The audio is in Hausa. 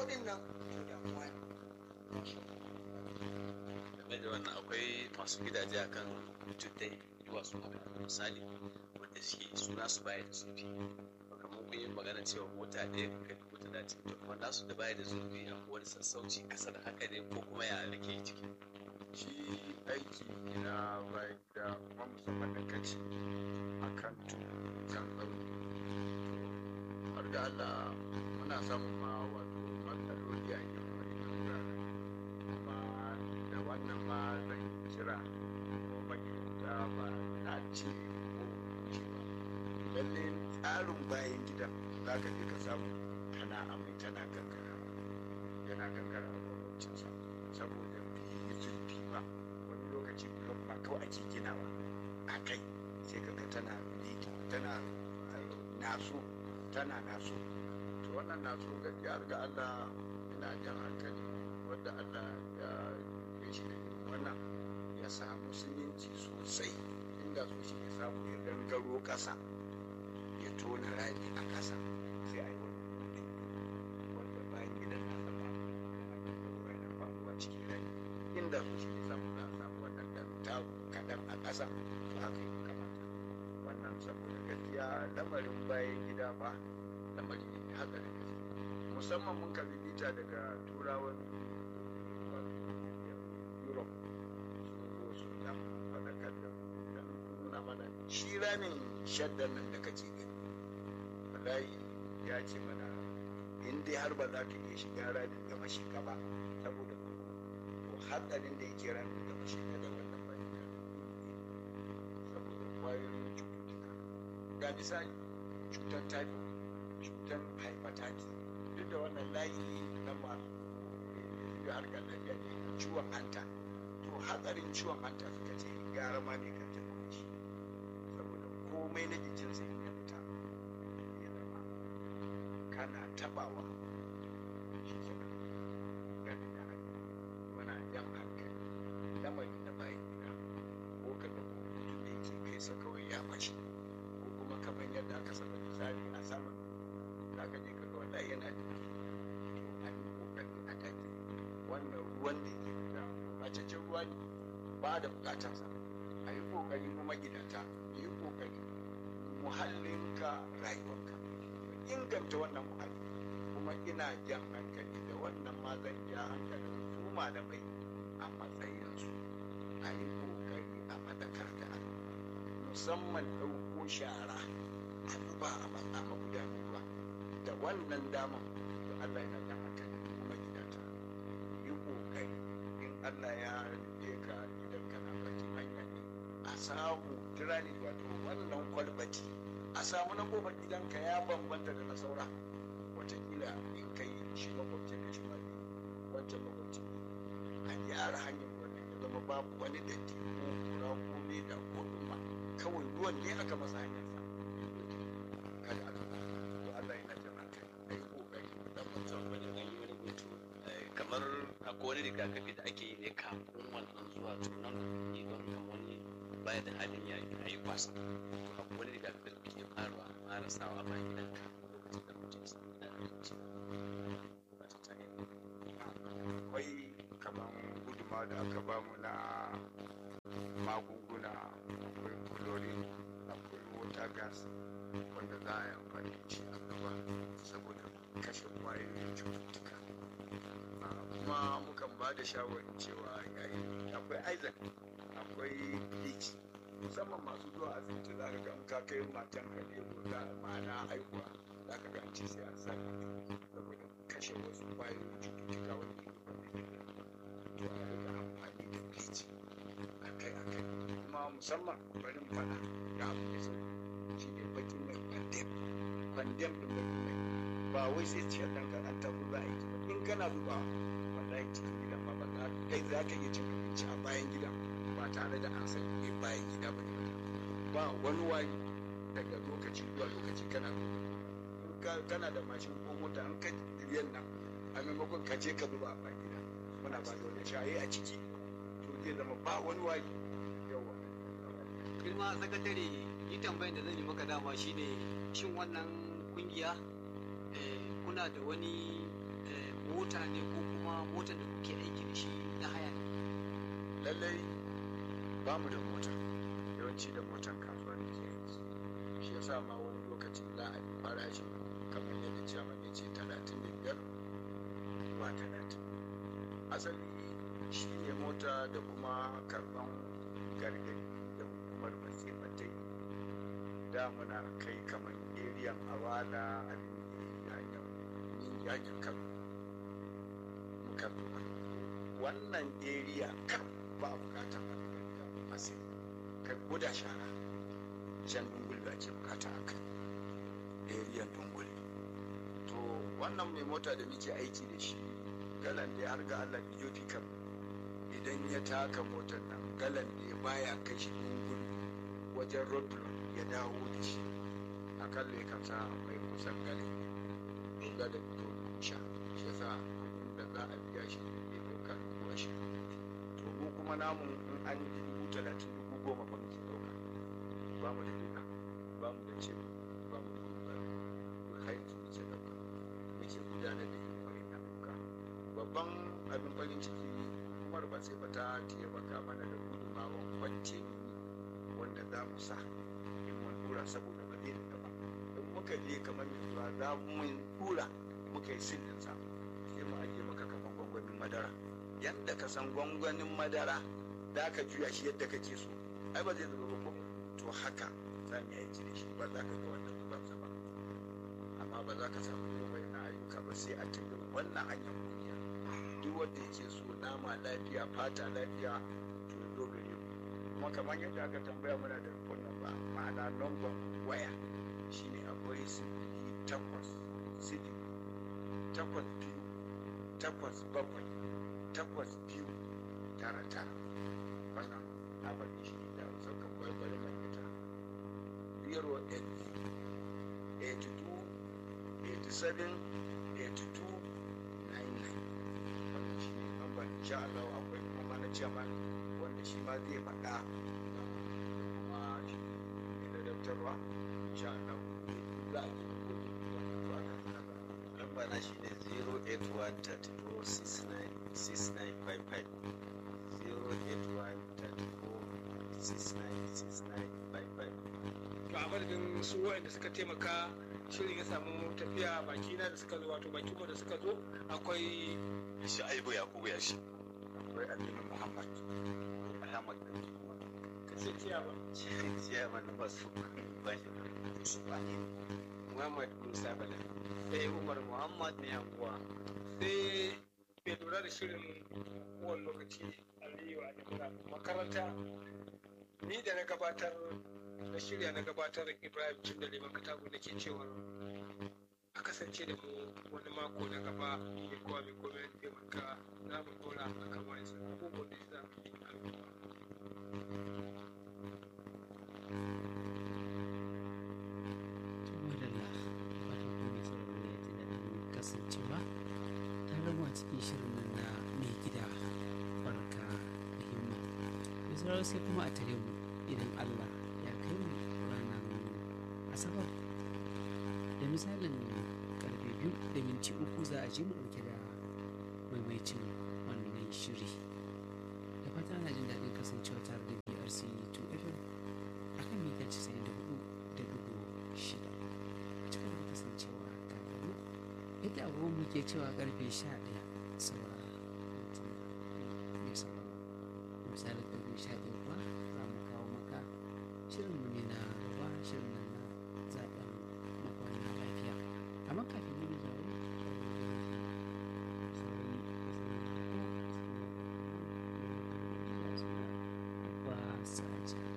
din nan to damuwa ne game da wannan akwai masu gidaje akan tuddai duwatsu haka misali wanda suke suna su baya da zurfi kamar kun yi magana cewa mota ɗaya ka kai dubu talatin to kuma nasu da baya da zurfi a wani sassauci kasa da haka ne ko kuma ya rike ciki shi aiki na bayan gida kuma musamman da kaci a kan kan tsauni har da Allah muna samun ma wato matsaloli a yin wani wuraren kuma da wannan ma zan kira magidanta ba na ce ko ce ba lalle tsarin bayan gidan za ka je ka samu tana amai tana gangara yana gangara a gwamnatinsa saboda bai yi zurfi ba wani lokaci blok ba kawai ake ginawa a kai sai kaga tana liki tana naso tana naso to wannan naso gaskiya ga Allah ina jan hankali wanda Allah ya yi shi da irin wannan ya samu siminti sosai inda so shi ya samu ya gangaro ƙasa ya tona rami a ƙasa sai a yi wani wanda bayan gidan na sama da aka faruwa cikin rami inda su shi samu za a samu wannan dan ta kaɗan a ƙasa to haka yi kamata wannan saboda gaskiya lamarin bayan gida ba lamari ne haka da gaske musamman mun kalli bita daga turawan europe sun zo su dan faɗakar da mu dan nuna mana shi ramin shaddan nan da kake gani wallahi ya ce mana in dai har ba za ka iya shiga ramin da mashi ka ba saboda to hatsarin da yake ramin da mashi ka da wannan bayan gida saboda kwayoyin cututtuka ga misali cutar typhoid cutar hepatitis duk da wannan layi na masu da harkar lafiya ne ciwon hanta to hatsarin ciwon hanta suka ce gara ma ne kan tafi shi saboda komai na jikinsa in ya fita ya zama kana tabawa shi kenan gani da hali wana jan hankali lamari na bayan gida ko ka ga mutum da yake kai sa kawai ya mashi ko kuma kamar yadda aka saba misali a sama za ka je ka ga wallahi yana da to an yi kokari a kan wannan ruwan da yake fita bacacin ruwa ne ba da bukatarsa a yi kokari kuma gidanta yi kokari muhallinka rayuwarka inganta wannan muhalli kuma ina jan hankali da wannan ma zan ja hankalin su malamai a matsayinsu a yi kokari a madakar da musamman ɗauko shara a zuba a matsa magudanar ruwa da wannan daman da Allah yana jan hankali kuma gidanta yi kokari in Allah ya rufe ka idan kana bakin hanya ne a samu tirani wato wannan kwalbati a samu na kofar gidanka ya bambanta da na saura watakila in kai shi makwabcin da shi ma wancan makwabcin a gyara hanyar wannan ya zama babu wani datti ko kura ko leda ko duma kawai ruwan ne aka masa hanyarsa kada aka to Allah yana jan hankali ai kokari da mutum wani an yi wani hutu kamar akwai wani rigakafi da ake yi ne kafin wannan zuwa tunan idan kan wani baya da halin ya yi kwasa to akwai wani rigakafi da kuke farawa fara sawa ba gidan ka lokacin da mutum ya samu da abinci ba ta tare akwai kamar guduma da aka bamu na magunguna akwai chlorine akwai water gas wanda za a yi amfani da shi a gaba saboda kashe kwayoyin cututtuka Ah, kuma mukan ba da shawarin cewa yayin akwai isaac akwai bleach musamman masu zuwa asibiti za ka ga in ka kai matan ka ne ko da ma'ana haihuwa za ka ga an ce sai an sa saboda kashe wasu kwayoyin cututtuka wanda ke wanda ke da to a rika amfani da bleach akai akai kuma musamman bari mu faɗa ga abu da sauki shi ne bakin mai kwandem kwandem ɗin bakin mai ba wai sai ciyar ɗan ka an tafi za a yi ba in kana zuba wallahi cikin gidan ma ba za kai za ka iya cin abinci a bayan gidan ba tare da an sani ne bayan gida ba ne ba wani wari daga lokaci zuwa lokaci kana zuba in ka- kana da mashin ko mota an ka riyan nan a maimakon ka je ka zuba a bayan gida muna ba da wani shaye a ciki to zai zama ba wani wari yawa girma sakatare yi tambayin da zan yi maka dama shine shin wannan kungiya eh, kuna da wani eh, mota ne ko kuma motar da kuke aiki da shi na haya ne lallai ba mu da mota yawanci da motan kasuwa ne ke aiki shi yasa ma wani lokaci za a yi farashi kamar yadda ciyaman ya ce talatin da biyar zuwa talatin asali shi ne mota da kuma karban gargadi da hukumar masifatai da muna kai kamar eriyan awala abin yayin yakin kano muka duba wannan area kan ba a bukatar a masu kai guda shara can dungul da ake bukata a kai area dungul to wannan mai mota da muke aiki da shi galan da har ga allah biyofi kam idan ya taka motar nan galan da baya kai shi dungul wajen road ya dawo da shi akalla ya kan sa mai kusan galan galan to sha shi yasa da za a biya shi ne ɗauka dubu ashirin to mu kuma namu in an yi dubu talatin dubu goma ba muke ɗauka ba mu da duka ba mu da ce ba mu da duka har yanzu muke ɗauka muke gudanar da yin wani na duka babban abin farin ciki umar ba sai ba ta taimaka mana da gudunmawan kwance wanda za mu sa in mun dura saboda ba zai da ba in muka je kamar yanzu za mu dura muka yi sirrin sa sai mu ajiye maka kamar gwangwanin madara yadda ka san gwangwanin madara da ka juya shi yadda kake so ai ba zai zuba ba ko to haka za mu yi aiki da shi ba za ka ga wannan zubansa ba amma ba za ka samu komai na ayyuka ba sai a tafi wannan hanyar kungiya duk wanda yake so nama lafiya fata lafiya to ya zo gare mu kuma kamar yadda aka tambaya muna da wannan ba ma'ana number waya shine akwai sifili takwas sifili takwas biyu takwas bakwai takwas biyu tara tara wannan na bari shi da saukan kwaikwayo mai ita zero eight eighty two eighty seven eighty two nine nine wannan shi ne namba insha Allah akwai kuma mana chairman wanda shi ma zai faɗa kuma shi ne da daftarwa insha Allah za a yi lamba na shi ne 08134696955 08134696955 to a madadin su waɗanda suka taimaka shirin ya samu tafiya baki na da suka zo wato baki mu da suka zo akwai shi aibu yakubu ya shi akwai Aminu Muhammad ahmad sai ciyawa ciyaman masu bashi Yusuf Aminu muhammad musa bala sai umar muhammad mai anguwa sai mai lura da shirin kowane lokaci aliyu a jimla makaranta ni da na gabatar na shirya na gabatar ibrahim cin da liman katago da ke cewar a kasance da mu wani mako na gaba mai kowa mai kome da taimaka za mu dora a kan wani abubuwan da za mu yi al'umma madalla fatan ku mai sauraro ya ji daɗin kasancewa tare mu a cikin shirin nan na mai gida barka da himma mai sauraro sai kuma a tare mu idan allah ya kai mu ranar asabar da misalin karfe biyu da minti uku za a je mu ɗauke da maimaicin wannan shiri da fata ana jin daɗin kasancewa tare da brc 2 fm a kan mita 94 da dubu shida cikin da kasancewa tare da mu yadda abubuwan muke cewa karfe 11 saura minti mai sauraro misalin karfe 11 kuwa za mu kawo maka shirin mu ne na gaba shirin nan na zaɓen makwana lafiya amma kafin mu zaɓe ba sa